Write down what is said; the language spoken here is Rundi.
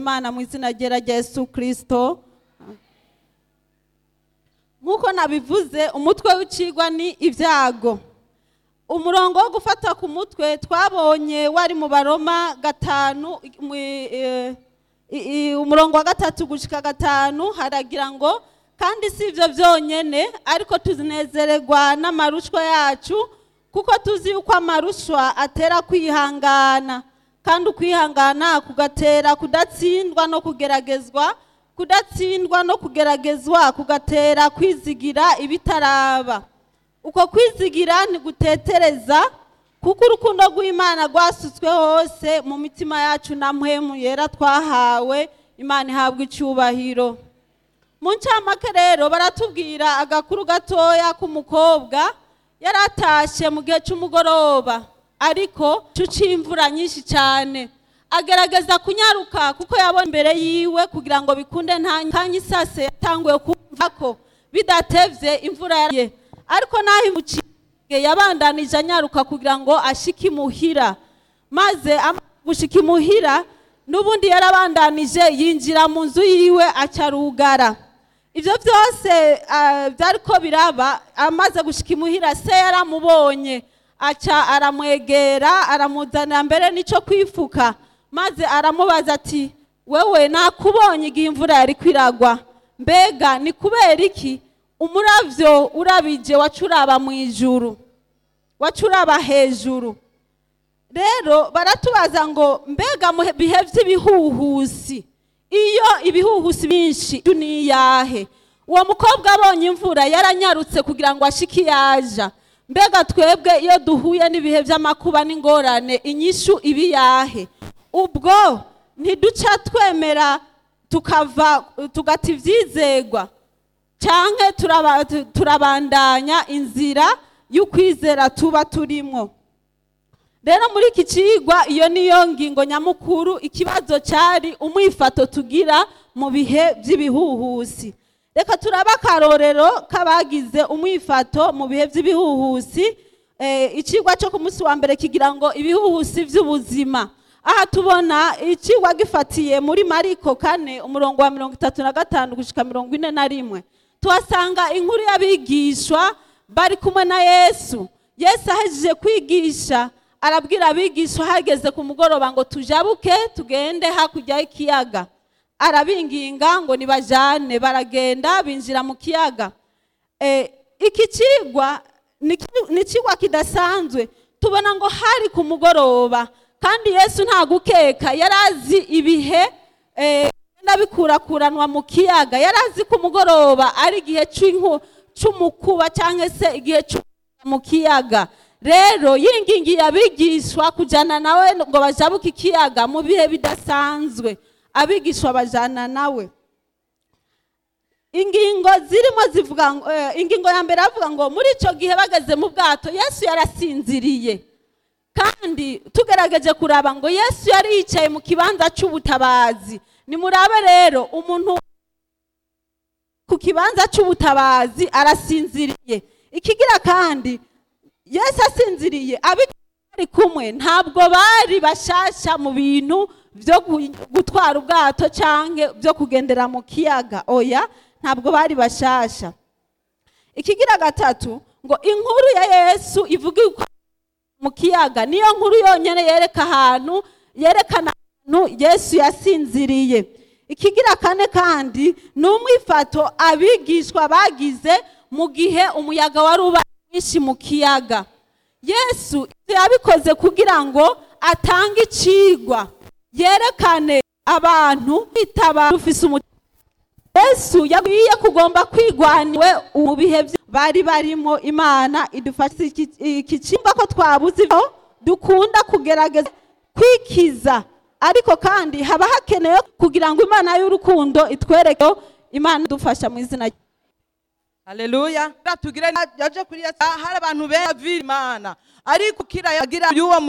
imana mu izina ryera rya yesu kirisito nk'uko nabivuze umutwe w'icigwa ni ibyago umurongo wo gufata ku mutwe twabonye wari mu baroma gatanu mu- eh, i- i- umurongo wa gatatu gushika gatanu haragira ngo kandi si ibyo byonyine ariko tuzinezererwa n'amarushwa yacu kuko tuzi yuko amarushwa atera kwihangana kandi ukwihangana kugatera kudatsindwa no kugeragezwa kudatsindwa no kugeragezwa kugatera kwizigira ibitaraba uko kwizigira ntigutetereza kuko urukundo rw'imana rwasutswe hose mu mitima yacu na mpemu yera twahawe imana ihabwa icyubahiro mu ncamake rero baratubwira agakuru gatoya k'umukobwa yari atashye mu gihe cy'umugoroba ariko c'imvura nyinshi cyane agerageza kunyaruka kuko yabona imbere yiwe kugira ngo bikunde nta kanya isase yatanguye kumva ko bidatevye imvura yaraye ariko naho imuciye yabandanije anyaruka kugira ngo ashike imuhira maze amaze gushika imuhira n'ubundi yarabandanije yinjira mu nzu yiwe acarugara ibyo byose ah, byariko biraba amaze gushika imuhira se yaramubonye aca aramwegera aramuzanira mbere n'ico kwifuka maze aramubaza ati wewe nakubonye igihe imvura yari kwiragwa mbega ni kubera iki umuravyo urabije waca uraba mu ijuru waca uraba hejuru rero baratubaza ngo mbega mu bihe by'ibihuhusi iyo ibihuhusi byinshi ni iyahe uwo mukobwa abonye imvura yaranyarutse kugira ngo ashike iyaja mbega twebwe iyo duhuye n'ibihe by'amakuba n'ingorane inyishu iba iyahe ubwo ntiduca twemera tukava tugata ibyizegwa canke turaba- tu- turabandanya inzira y'ukwizera tuba turimwo rero muri iki cigwa iyo niyo ngingo nyamukuru ikibazo cyari umwifato tugira mu bihe by'ibihuhusi reka turabe akarorero k'abagize umwifato mu bihe by'ibihuhusi Eh, icigwa cyo ku munsi wa mbere kigira ngo ibihuhusi by'ubuzima aha tubona icigwa gifatiye muri mariko kane umurongo wa mirongo itatu na gatanu gushika mirongo ine na rimwe tuhasanga inkuru y'abigishwa bari kumwe na yesu yesu ahejeje kwigisha arabwira abigishwa hageze ku mugoroba ngo tujabuke tugende hakurya y'ikiyaga arabinginga ngo nibajane baragenda binjira mu kiyaga Eh, iki cigwa ni ki- ni cigwa kidasanzwe tubona ngo hari ku mugoroba kandi yesu nta gukeka yari azi ibihe eh, bigenda bikurakuranwa mu kiyaga yari azi ku mugoroba ari igihe c'inku- c'umukuba cyangwa se igihe c'umuyaga mu kiyaga rero yingingiye abigishwa kujana nawe ngo bajabuke ikiyaga mu bihe bidasanzwe abigishwa bajana nawe ingingo zirimo zivuga ngo eh, ingingo ya mbere avuga ngo muri icyo gihe bageze mu bwato yesu yarasinziriye kandi tugerageje kuraba ngo yesu yari yicaye mu kibanza cy'ubutabazi nimurabe rero umuntu ku kibanza cy'ubutabazi arasinziriye ikigira kandi yesu asinziriye abari kumwe ntabwo bari bashasha mu bintu byo gu- gutwara ubwato cyangwa byo kugendera mu kiyaga oya ntabwo bari bashasha ikigira gatatu ngo inkuru ya yesu ivuga uko mu kiyaga niyo nkuru yonyine yereka ahantu yerekana ahantu yesu yasinziriye ikigira kane kandi ni umwifato abigishwa bagize mu gihe umuyaga wari ubaye mwinshi mu kiyaga yesu ibyo yabikoze kugira ngo atange icigwa yerekane abantu kwitaba rufise umutima yesu yabwiye kugomba kwigwaniwe mu bihe bye bari barimo imana idufasha iki iki cyimba ko twabuze ibyo dukunda kugerageza kwikiza ariko kandi haba hakenewe kugira ngo imana y'urukundo itwereke ko imana idufasha mu izina rye haleluya tugire yaje kuri yesu hari abantu benshi bavira imana ariko kira yagira y'uwo